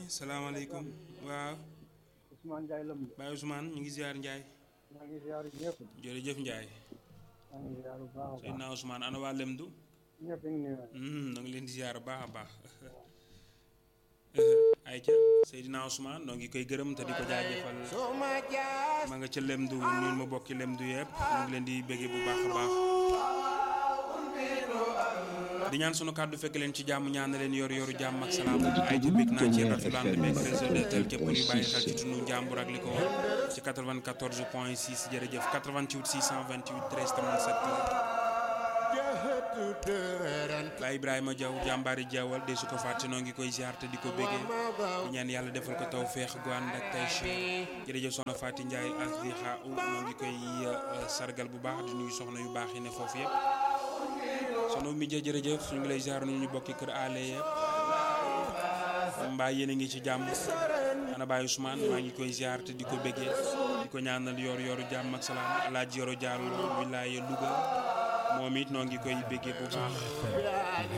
salaamaaleykum waaw Ousmane Ndiaye Lam de. Baye Ousmane ñu ngi ziar Ndiaye maa ngi ziar ñëpp. jërëjëf Ndiaye maa ngi ziar bu baax a baax. Seydina Ousmane ana waa Lemdu ñëpp a ngi nuyu. na ngi leen di ziar bu baax a baax ayca Seydina Ousmane noo ngi koy gërëm te di ko jaajëfal ma nga ca Lemdu ñun ma bokki Lemdu yëpp ñu ngi leen di béggee bu baax a baax di ñaan sunu kàddu fekk leen ci jàmm ñaan na leen yor yoru jàmm ak salaam ay ci bég naa ci rafetlu beeg réseau de tel képp ñuy bàyyi xel ci tunu jàmbur ak li ko war ci 94 point 6 jërëjëf 88 628 13 37 Baye Ibrahima Diaw jàmbaari Diawal de su ko fàtte noo ngi koy ziar te di ko béggee di ñaan yàlla defal ko taw feex gu ànd ak tay jërëjëf soxna Faty Ndiaye as di xaa u noo ngi koy sargal bu baax di nuyu soxna yu baax yi ne foofu yëpp sono mi jë jërëjëf ñu ngi lay ziar nu ñu bokki kër aale yëpp mbaa yéen a ngi ci jàmm ana Baye Ousmane maa ngi koy ziar te di ko béggee di ko ñaanal yor yoru jàmm ak salaam alaaji yoro jàll wilaaye Louga moom it noo ngi koy béggee bu baax